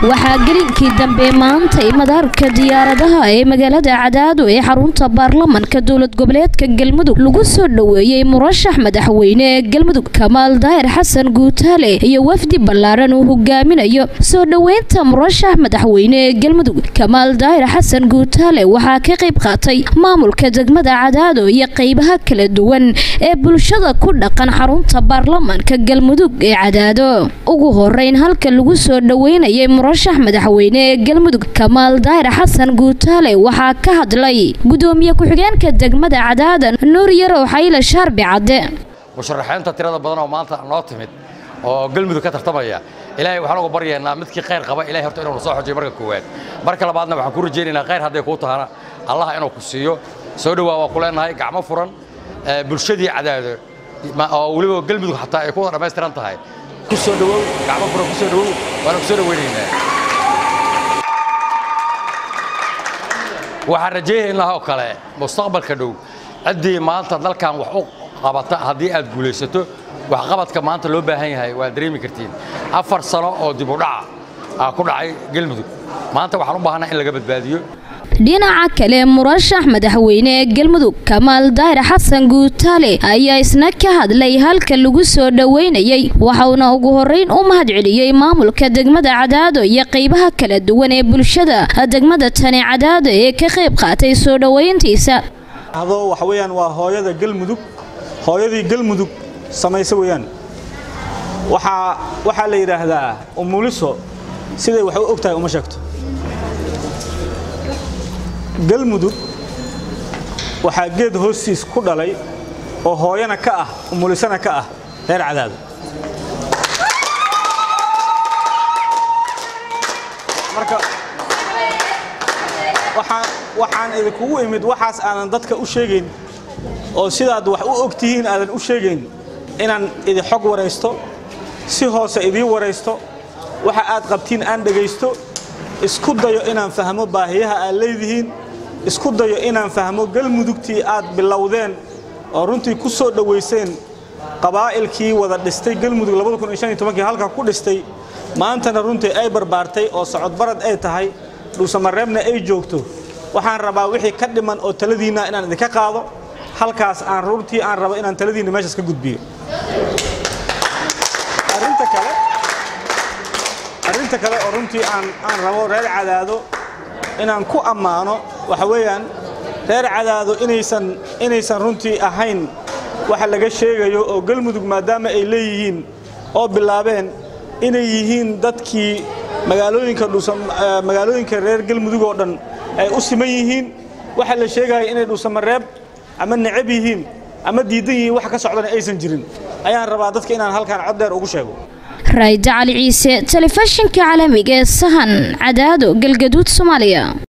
waxaa gelinkii dambe maantay madaarka diyaaradaha ee magaalada cadaado ee xarunta baarlamanka dowlad goboleedka galmudug lagu soo dhoweeyey murashax madaxweyne ee galmudug kamaal daahir xasan guutaale iyo wafdi ballaaran uu hogaaminayo soo dhoweynta murashax madaxweyne ee galmudug kamaal daahir xasan guutaale waxaa ka qayb qaatay maamulka degmada cadaado iyo qaybaha kala duwan ee bulshada ku dhaqan xarunta baarlamanka galmudug ee cadaado ugu horeyn halka lagu soo dhoweynayay murashax madaxweyne ee galmudug kamaal daahir xasan guutaale waxaa ka hadlay gudoomiye ku-xigeenka degmada cadaadan nuur yarow xayle shaarbi cadde musharaxiinta tirada badan oo maanta noo timid oo galmudug ka tartamaya ilaahay waxaan uga baryaynaa midkii khayr qaba ilahay horta inuu soo xojiyo marka koowaad marka labaadna waxaan ku rajaynaynaa khayr hadday kuu tahana allah inuu ku siiyo soo dhowaa waa ku leenahay gacmo furan bulshadii cadaado oo weliba galmudug xataa ay ku wada dhammaystiran tahay ku soo dhowow gacmo furan ku soo dhowow waana ku soo dhoweynaynaa waxaan rajaynaynaa oo kale mustaqbalka dhow ciddii maanta dalkan wax u qabata haddii aad guulaysato waxqabadka maanta loo baahan yahay waad dareemi kartiin afar sano oo dib u dhaca aa ku dhacay galmudug maanta waxaan u baahanaa in laga badbaadiyo dhinaca kale murashax madaxweyne ee galmudug kamaal daahir xasan guutaale ayaa isna ka hadlay halka lagu soo dhoweynayey waxauna ugu horeyn u mahad celiyey maamulka degmada cadaado iyo qaybaha kala duwan ee bulshada degmada tani cadaado ee ka qayb qaatay soo dhoweyntiisa waxa weyaan waa hooyada galmudug hooyadii galmudug samaysa weyaan waxaa la yidhaahdaa umuliso siday wax u og tahay uma sheegto galmudug waxaa geed hoostiis ku dhalay oo hooyana ka ah umulisana ka ah reer cadaado marka waxaan idinkugu imid waxaas aanan dadka u sheegayn oo sidaad wax u og tihiin aadan u sheegayn inaan idin xog waraysto si hoose idiin waraysto waxa aad qabtiin aan dhegaysto isku dayo inaan fahmo baahiyaha aad leedihiin isku dayo inaan fahmo galmudugtii aad bilowdeen oo runtii ku soo dhowayseen qabaa'ilkii wada dhistay galmudug halka ku dhistay maantana runtii ay barbaartay oo socodbarad ay tahay dhuusamareebna ay joogto waxaan rabaa wixii ka dhiman oo taladiinna inaan idinka qaado halkaas aan runtii aan rabo inaan taladiinna meeshaas ka gudbiyo arrinta kale oo runtii aan rabo reer cadaado inaan ku ammaano waxa weeyaan reer cadaado inaysan runtii ahayn waxa laga sheegayo oo galmudug maadaama ay leeyihiin oo bilaabeen inay yihiin dadkii magaalooyinka reer galmudug oo dhan ay u siman yihiin waxa la sheegaya inay dhuusamareeb ama necab yihiin ama diidan yihiin wax ka socdana aysan jirin ayaan rabaa dadka inaan halkaan cod dheer ugu sheego raayda cali ciise telefishinka caalamiga ee sahan cadaado galgaduud soomaaliya